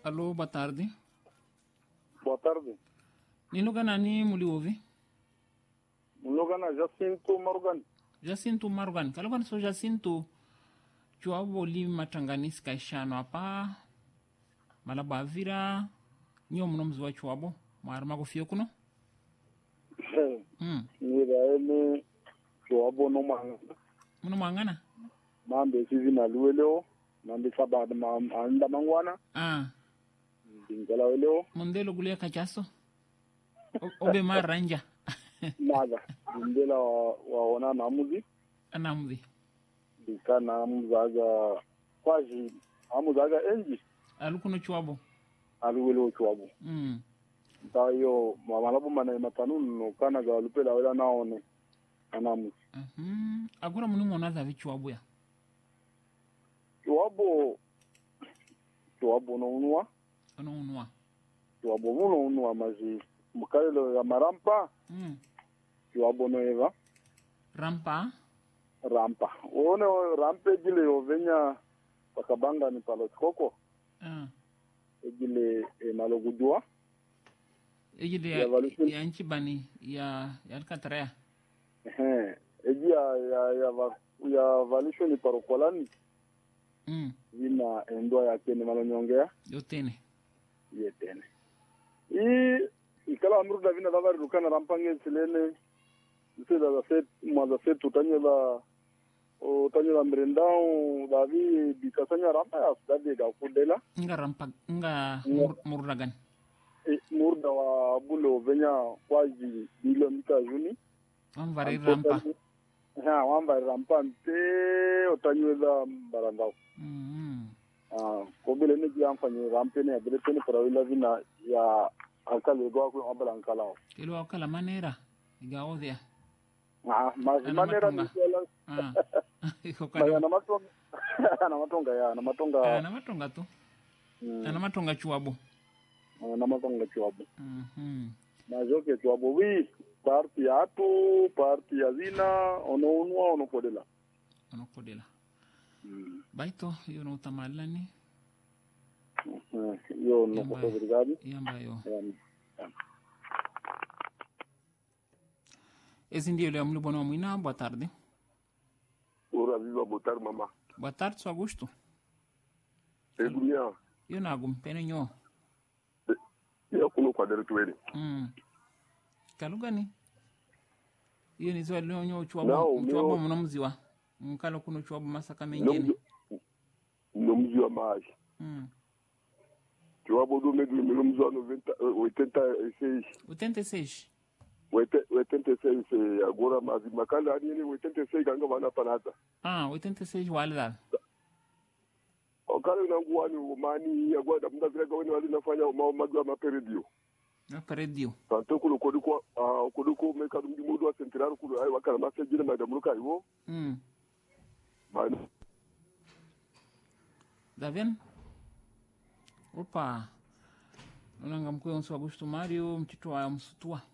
Alô, boa tarde. Boa tarde. Ni lugha nani muliouvi? Mlogana Jacinto Morgan. Jacinto Marwan. Kalogani so Jacinto. Chuabo li matanganisi kaishano hapa. Malaba avira. Nyo mno mzi wa chuabo. Mwari makufio kuno. Mm. Niraele Joabo no manga. Mno mwangana? Mambe sizi na lueleo. Mambe sabad ma anda mangwana. Ah. Dingala weleo. Mondelo gulia kachaso. O- Obe maranja. Nada. Dingela waona namuzi. Anamvi. Dika namuzaga kwaji. Amuzaga enji. Alukuno chuabo. Alueleo Joabo. Mm. Ta yo mamalabu mana matanun no kana ga lupela wela naone. Anamuzi. Mhm. Agora muni mona dhavi chuabo ya. Joabo Joabo no unwa. Ono unwa. Joabo muno unwa maji. Mukalelo ya marampa. Mm. Joabo no eva. Rampa. rampa one rampa egile ovenya pakabanga ni palo skoko Ah. egile e malogudua Ejide Ya ya, valusion. ya nchi bani ya ya Alcatraz. ehe eji ya ya ya, va, ya valisho ni parokolani Mm. vina endwa yake ni malonyongea Yotene. yetene i ikala amruda vina davari rukana rampa ngesilene sila za set mwaza set utanyela utanyela mrendao davi bikasanya rampa ya sudade ga kudela Nga rampa nga Ya. mur, murdagan. E, murda wa bulo venya kwaji bilo mita juni Amvari rampa. ha wamba rampa nte otanyweza mbarandao Mm. ah ko bele ne ji amfani rampe ne bele tene parawila vina ya alkale go ko ambala ankalao Kilo wakala manera. Iga odhia. ah ma Ana manera ni matonga. kala Ah. Iko ma ya kali. na matonga na matonga ya na matonga Ana matonga tu. mm, Ana matonga chuabo. na matonga chwabo Mhm. na joke chwabo wi parti atu parti ya zina ono unwa ono kodela Ono kodela. mm. Baito hiyo no utamalani. Eh, yo no Yamba. ko obrigado Yamba yo. um, Esse ndio leo mlibo na mwina. Boa tarde. Ora viva botar mama. Boa tarde, seu Augusto. Edunia Yo nagum pene nyo. ya kuno kwa dere tuwele. Mm. Kalugani. Hiyo ni swali leo nyo Nao, chuabo. Chuabo mio- mna mziwa. Mkalo kuno chuabo masaka No mengine. mzi no mzi wa maji. Mm. Tuwa bodo medu no mzi wa 90 86 86. wete 86 agora mazi makala ani ni 86 ganga bana panata. Ah, 86 wale dal. Okale na nguani umani agora mda vile gaweni wali nafanya ma magwa maperedio. Na peredio. Tanto kulo kodiko ah kodiko meka dumdi mudu wa central kulo ai wakala masajile madam luka iwo. Mm. Bana Davian? Opa. Unanga mkwe onso Augusto Mario mchito wa msutua.